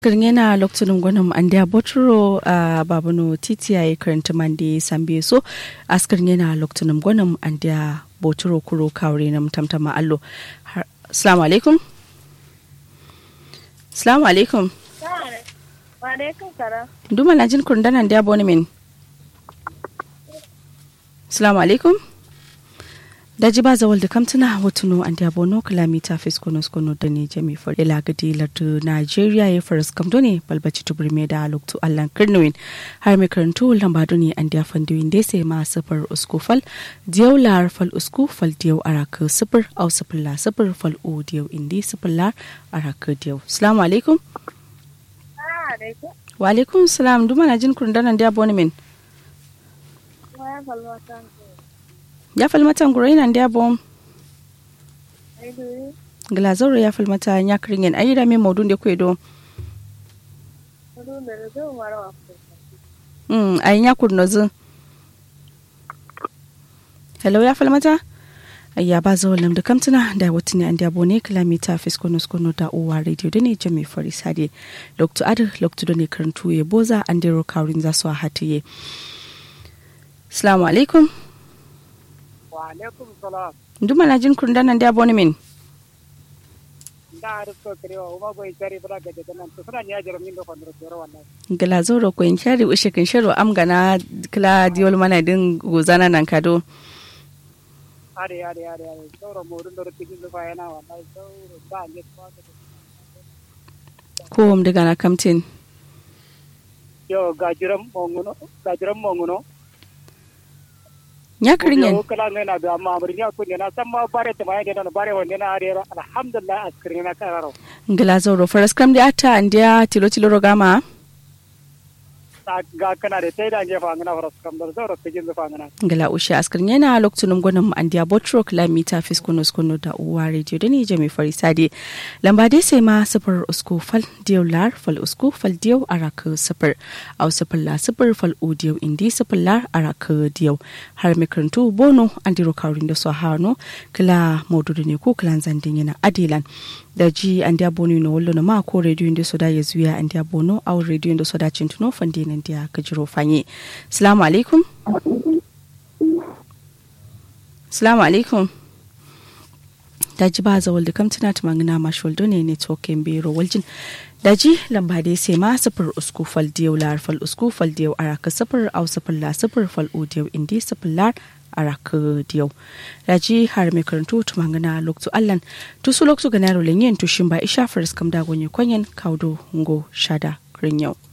kirngena lokacin gwanin andiya boturo a babano titi ya yi karanta mandi sambe so askar yana lokacin gwanin andiya boturo kuro kawure na tamtama allo assalamu alaikum assalamu alaikum duma na jin kurdanan da boni min assalamu alaikum daji ba zawal da kamtuna watuno an da bono kilomita fiskonos kono da ne jami for ila gadi lardu nigeria ya faras kamdo ne balbaci tubur me da loktu allan kirnuwin har mai karantu lambado ne an da fandiwin da sai ma sifar uskufal diyau lar fal uskufal diyau araka sifir au sifir la sifir fal u diyau indi sifir lar araka diyau assalamu alaikum wa alaikum salam duma na jin kurdanan da boni min ya falmata ngurai nan da bom glazoro ya falmata ya kiringen ayi da me maudun da kwedo mm ayi ya kurno zu hello ya falmata ayya ba zo lam da kamtuna da wutuni an da bone kilomita fiskono skono da uwa radio da ne jami fari sade dr adar dr da ne karantu ya boza an dero kawrin za su a hatiye assalamu alaikum alaikum salam nduma na jin kurda nan da boni min da arifto kirewa uma boy cari bula gade nan to suna nya jara min do kondro kero wallahi gala zoro ko in shari ushe kin sharo am gana kla diol mana din gozana nan kado are are are are sauro modun do tijin do fayana wallahi sauro ba ne ko ko um daga na kamtin yo gajiram monguno gajiram monguno nya kiringen kala ne na da amma amri nya ko ne na san ma bare ta mai da na bare wonde na are alhamdulillah askirin na kararo gala zoro faras kam da ata andia tilo tilo rogama ga kana da sai da je fa ngana faras kam da sauro tijin do fangana gala ushe askar yana lokacin gwanin mu andiya botro kilomita fiskono skono da uwa radio da ne jami farisade lamba dai sai ma sifar usku fal diyau lar fal usku fal diyau araka sifar au sifar la sifar fal u diyau indi sifar lar araka diyau har mai karantu bono an diro kaurin da su hano kila maududu ne ko kilan zandin yana adilan da ji an diya bono na wallo na ma ko radio da su da ya zuya an diya bono au radio da su da cintuno fande nan diya kajiro fanye salamu alaikum salamu alaikum daji ba zawal da kamtuna ta mangana mashwal ne ne token bero waljin daji lamba dai sai ma sifir usku fal diyau lar fal usku fal diyau araka sifir au sifir la sifir fal u diyau indi sifir lar araka diyau daji har mai karantu ta mangana loktu allan tusu loktu ganaro lenyen tushin ba isha faris kam da gonye kwanyen kaudo ngo shada yau.